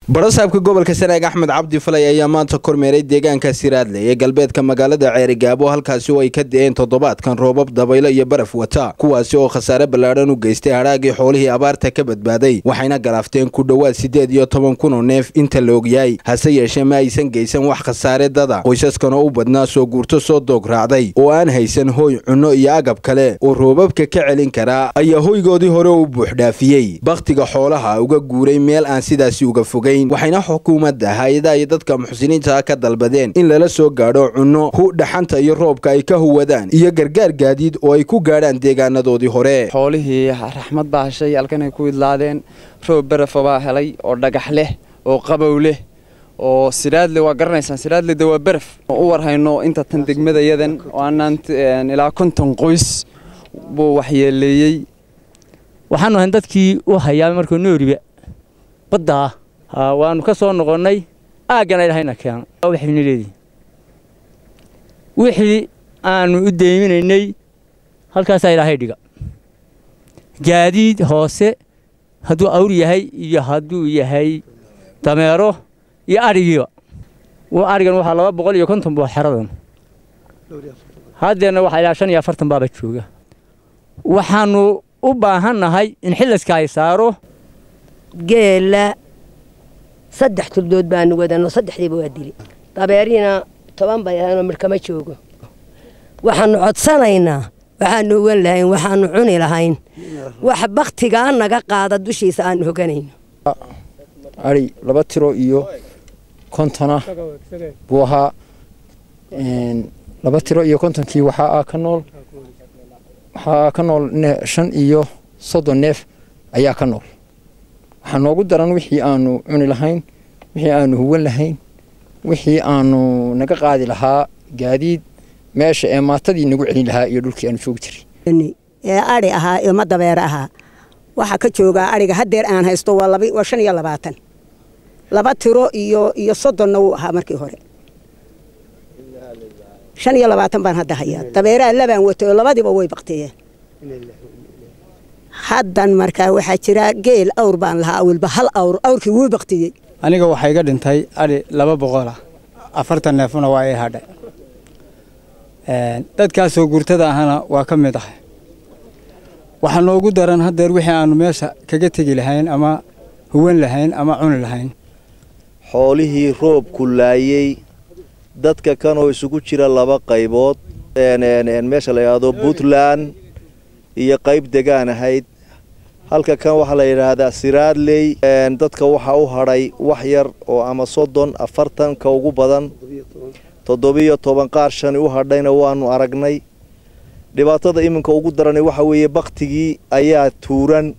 barasaabka gobolka sanaag axmed cabdi falay ayaa maanta kormeeray deegaanka siraadle ee galbeedka magaalada ceerigaabo halkaasi oo ay ka da-een toddobaadkan roobab dabaylo iyo baraf wata kuwaasi oo khasaare ballaadhan u geystay hadhaagii xoolihii abaarta ka badbaaday waxayna galaafteen ku dhowaad siddeed iyo toban kun oo neef inta la ogyahay hase yeeshee ma aysan geysan wax khasaare dada qoysaskan oo u badnaa soo guurto soo doog raacday oo aan haysan hooy cunno iyo agab kale oo roobabka ka celin karaa ayaa hoygoodii hore u buuxdhaafiyey bakhtiga xoolaha uga guuray meel aan sidaasi uga fogayn waxayna xukuumadda hay-adaha iyo dadka muxsiniinta ka dalbadeen in lala soo gaadho cunno hu dhaxanta iyo roobka ay ka huwadaan iyo gargaar gaadiid oo ay ku gaadhaan deegaanadoodii hore xoolihii raxmad baa heshay halkanay ku idlaadeen roob barafa baa helay oo dhagax leh oo qabow leh oo siraadle waa garanaysaan siraadle de waa baraf oo u warhayno inta tan degmadayadan oo aanaan ilaa konton qoys buu waxyeeleeyey waxaanu ahayn dadkii u hayaa markuu nooriba baddaa waanu ka soo noqonnay aaggana ilahayna keeno waxayna leedihin wixii aanu u deyminaynay halkaasaa ilaahay dhiga gaadiid hoose hadduu awr yahay iyo hadduu yahay dameero iyo adhigiiba adhigan waxaa laba boqol iyo konton buu xeradan haddeerna waxaa ilaa shan iyo afartan baaba jooga waxaannu u baahannahay in xilliska ay saaro geela saddex tuldood baanu wadano saddexdiiba waa dili dabeeriina toban bay ahaynoo midhkama joogo waxaannu codsanaynaa waxaannu ugan lahayn waxaannu cuni lahayn wax bakhtigaa naga qaada dushiisa aannu hoganayno adhi laba tiro iyo kontona buu ahaa laba tiro iyo kontonkii waxaa ka nool waxaa ka nool shan iyo soddon neef ayaa ka nool waxaa noogu daran wixii aanu cuni lahayn wixii aanu huwan lahayn wixii aanu naga qaadi lahaa gaadiid meesha ee maatadii nagu celin lahaa iyo dhulkii aanu joogi jiray ee adhi ahaa iyo madabeer ahaa waxaa ka joogaa adhiga haddeer aan haysto waa shan iyo labaatan laba tiro iyo iyo soddonna wuu ahaa markii hore shan iyo labaatan baan hadda hayaa dabeeraha labaan watay oo labadiiba way bakteeyeen haddan markaa waxaa jira geel awr baan lahaa awilba hal awr awrkii wuu baktiyey aniga waxaa iga dhintay adhi laba boqol ah afartan neefuna waa ii hadhay dadkaasoo gurtada ahana waa ka mid ah waxaa noogu daran haddeer wixii aanu meesha kaga tegi lahayn ama huwan lahayn ama cuni lahayn xoolihii roobku laayey dadka kanoo isugu jira laba qaybood meesha la yidhaahdo puntland iyo qayb degaan ahayd halka kan waxaa la yidhaahdaa siraadley dadka waxaa u hadhay wax yar oo ama soddon afartan ka ugu badan toddobiyo toban qaar shani u hadhayna waanu aragnay dhibaatada iminka ugu darani waxa weeye baktigii ayaa tuuran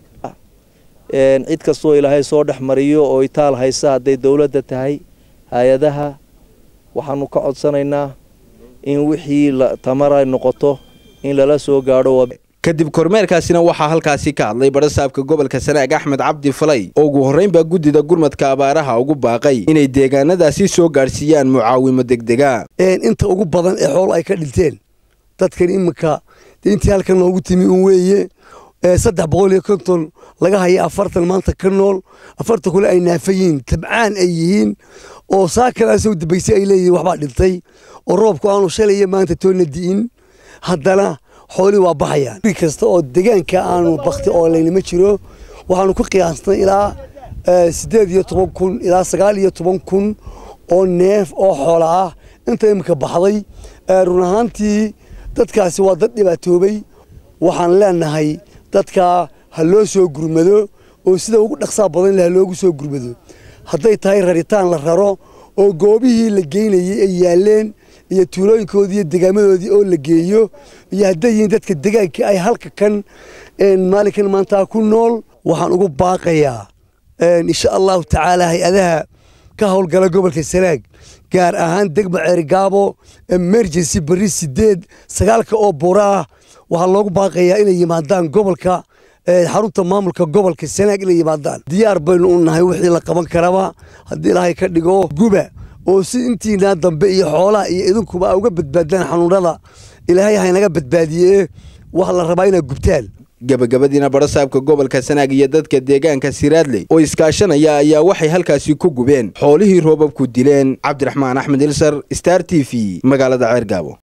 cid kastoo ilaahay soo dhex mariyo oo itaal haysa hadday dowladda tahay hay-adaha waxaanu ka codsanaynaa in wixii tamara noqoto in lala soo gaadho kadib kormeerkaasina waxaa halkaasi ka hadlay barasaabka gobolka sanaag axmed cabdi falay oo ugu horraynbaa guddida gurmadka abaaraha ugu baaqay inay deegaanadaasi soo gaadhsiiyaan mucaawimo degdega inta ugu badan ee xoolo ay ka dhinteen dadkan iminka intii halkan noogu timi un weeye saddex boqol iyo konton laga haya afartan maanta ka nool afartan kule ay naafayiin tabcaan ay yihiin oo saakalaasoo dambaysay ay leeyihiin waxbaa dhintay oo roobku aanu shalaya maanta toonna di'in haddana xoolii waa baxayaan ri kasta oo degaanka aanu bakti oo laynima jiro waxaanu ku qiyaasnay ilaa siddeed iyo toban kun ilaa sagaal iyo toban kun oo neef oo xoola ah inta iminka baxday run ahaantii dadkaasi waa dad dhibaatoobay waxaan leenahay dadka ha loo soo gurmado oo sida ugu dhaqsaa badan leh ha loogu soo gurmado hadday tahay raritaan la raro oo goobihii la geynayay ay yaaleen iyo tuulooyinkoodii iyo degaamadoodii oo la geeyo iyo hadday yihiin dadka degaanka ay halka kan maalinkan maanta ku nool waxaan ugu baaqayaa insha allahu tacaala hay-adaha ka howlgala gobolka sanaag gaar ahaan degma ceerigaabo emergency berri sideed sagaalka oo buura ah waxaa loogu baaqayaa inay yimaadaan gobolka xarunta maamulka gobolka sanaag inay yimaadaan diyaar baynu u nahay wixii la qaban karaba haddii ilaahay ka dhigo guba oo si intiinaa dambe iyo xoolaha iyo idinkuba a uga badbaadaan xanuunada ilaahay haynaga badbaadiyee waxa la rabaa inaad gubtaan gebagabadiina barasaabka gobolka sanaag iyo dadka deegaanka siraadley oo iskaashanaya ayaa waxay halkaasi ku gubeen xoolihii roobabku dileen cabdiraxmaan axmed ilsar star t v magaalada ceergaabo